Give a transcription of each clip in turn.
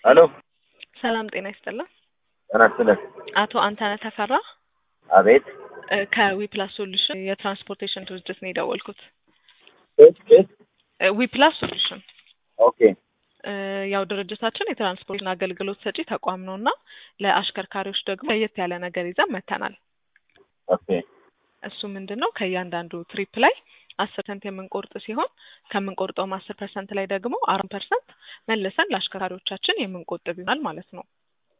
ሄሎ ሰላም ጤና ይስጥልን። ጤና ይስጥልን። አቶ አንተነህ ተፈራ አቤት እ ከዊፕላስ ሶሉሽን የትራንስፖርቴሽን ድርጅት ነው የደወልኩት። ኬት ኬት እ ዊፕላስ ሶሉሽን ኦኬ እ ያው ድርጅታችን የትራንስፖርትና አገልግሎት ሰጪ ተቋም ነው እና ለአሽከርካሪዎች ደግሞ ለየት ያለ ነገር ይዘን መጥተናል። ኦኬ እሱ ምንድን ነው ከእያንዳንዱ ትሪፕ ላይ አስር ፐርሰንት የምንቆርጥ ሲሆን ከምንቆርጠውም አስር ፐርሰንት ላይ ደግሞ አራት ፐርሰንት መልሰን ለአሽከርካሪዎቻችን የምንቆጥብ ይሆናል ማለት ነው።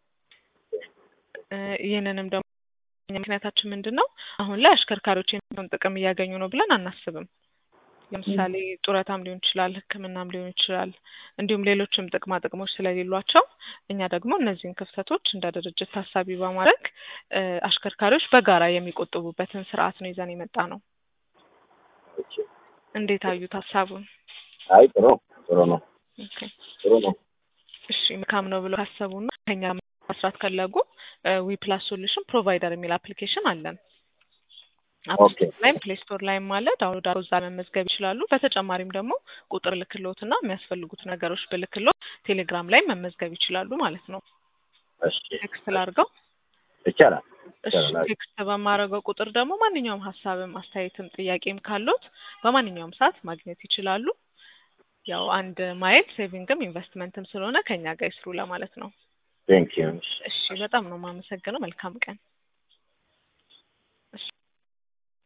እ ይህንንም ደግሞ ምክንያታችን ምንድን ነው አሁን ላይ አሽከርካሪዎች የሚሆን ጥቅም እያገኙ ነው ብለን አናስብም። ለምሳሌ ጡረታም ሊሆን ይችላል፣ ሕክምናም ሊሆን ይችላል፣ እንዲሁም ሌሎችም ጥቅማ ጥቅሞች ስለሌሏቸው እኛ ደግሞ እነዚህን ክፍተቶች እንደ ድርጅት ታሳቢ በማድረግ እ አሽከርካሪዎች በጋራ የሚቆጥቡበትን ስርዓት ነው ይዘን የመጣ ነው። ኦኬ። እንዴት አዩት ሀሳቡን? አይ ጥሩ ጥሩ ነው ኦኬ። ጥሩ ነው። እሺ መልካም ነው ብሎ ካሰቡና ከኛ መስራት ከለጉ ዊፕላስ ሶሉሽን ፕሮቫይደር የሚል አፕሊኬሽን አለን። አፕ ኦኬ። ስቶር ላይም ፕሌይ ስቶር ላይም አለ። ዳውንሎድ አድርገው እዛ መመዝገብ ይችላሉ። በተጨማሪም ደግሞ ቁጥር ልክሎት እና የሚያስፈልጉት ነገሮች ብልክሎት ቴሌግራም ላይ መመዝገብ ይችላሉ ማለት ነው። እሺ ቴክስት ላድርገው። ይቻላል እሺ ይቻላል። ቴክስት በማድረገው ቁጥር ደግሞ ማንኛውም ሀሳብም አስተያየትም ጥያቄም ካሉት በማንኛውም ሰዓት ማግኘት ይችላሉ። ያው አንድ ማየት ሴቪንግም ኢንቨስትመንትም ስለሆነ ከኛ ጋር ይስሩ ለማለት ነው። ቴንክ ዩ እሺ በጣም ነው የማመሰግነው። መልካም ቀን።